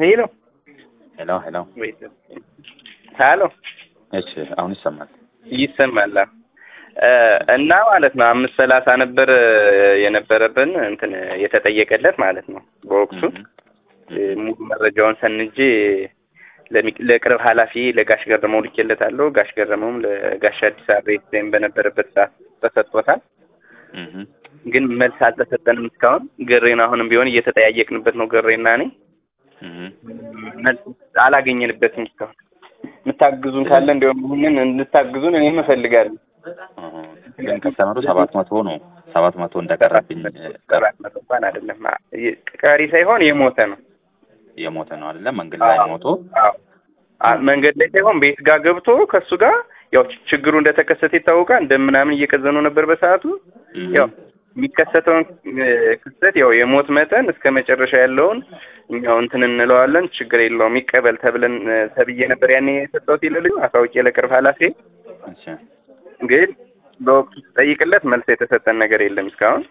ሄሎ ሄሎ ሄሎ። ሀሎ እሺ አሁን ይሰማል። ይሰማል። እና ማለት ነው አምስት ሰላሳ ነበር የነበረብን እንትን የተጠየቀለት ማለት ነው። በወቅቱ ሙሉ መረጃውን ሰንጄ ለቅርብ ኃላፊ ለጋሽ ገረመው ልኬለታለሁ። ጋሽ ገረመውም ለጋሽ አዲስ አበባ ወይም በነበረበት ሰዓት ተሰጥቶታል። ግን መልስ አልተሰጠንም እስካሁን። ገሬን አሁንም ቢሆን እየተጠያየቅንበት ነው ገሬና እኔ መልስ አላገኘንበትም እስካሁን። የምታግዙን ካለ እንዲሁም ይህንን እንድታግዙን እኔም እፈልጋለሁ። ግን ከስተመሩ ሰባት መቶ ነው ሰባት መቶ እንደቀረብኝ ሰባት መቶ እንኳን አይደለም ቀሪ ሳይሆን የሞተ ነው የሞተ ነው አይደለም መንገድ ላይ ሞቶ መንገድ ላይ ሳይሆን ቤት ጋር ገብቶ ከእሱ ጋር ያው ችግሩ እንደተከሰተ ይታወቃል። እንደምናምን እየቀዘኑ ነበር በሰዓቱ ያው የሚከሰተውን ክስተት ያው የሞት መጠን እስከ መጨረሻ ያለውን እኛው እንትን እንለዋለን። ችግር የለውም ይቀበል ተብለን ተብዬ ነበር ያኔ የሰጠሁት ይልልኝ አሳውቄ ለቅርብ ኃላፊ ግን በወቅቱ ስጠይቅለት መልስ የተሰጠን ነገር የለም እስካሁን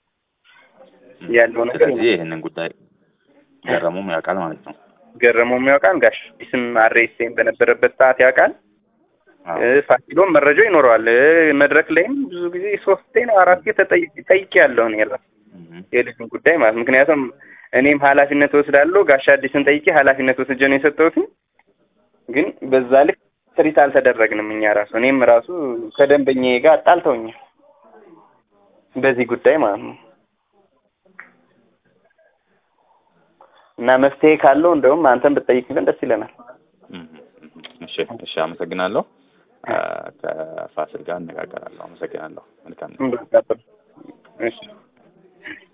ያለው ነገር ስለዚህ ይህንን ጉዳይ ገረሙም ያውቃል ማለት ነው። ገረመውም ያውቃል። ጋሽ ስም አሬስቴን በነበረበት ሰዓት ያውቃል። ፋሲሎም መረጃው ይኖረዋል። መድረክ ላይም ብዙ ጊዜ ሶስቴ ነው አራቴ ጠይቄ ያለሁ ነው ያለ የልጁን ጉዳይ ማለት ምክንያቱም እኔም ኃላፊነት ወስዳለሁ። ጋሽ አዲስን ጠይቄ ኃላፊነት ወስጄ ነው የሰጠሁት። ግን በዛ ልክ ትሪት አልተደረግንም እኛ ራሱ እኔም ራሱ ከደንበኛዬ ጋር አጣልተውኛል በዚህ ጉዳይ ማለት ነው። እና መፍትሄ ካለው እንደውም አንተን ብትጠይቅልን ደስ ይለናል። እሺ እሺ፣ አመሰግናለሁ። ከፋሲል ጋር እነጋገራለሁ። አመሰግናለሁ። መልካም እሺ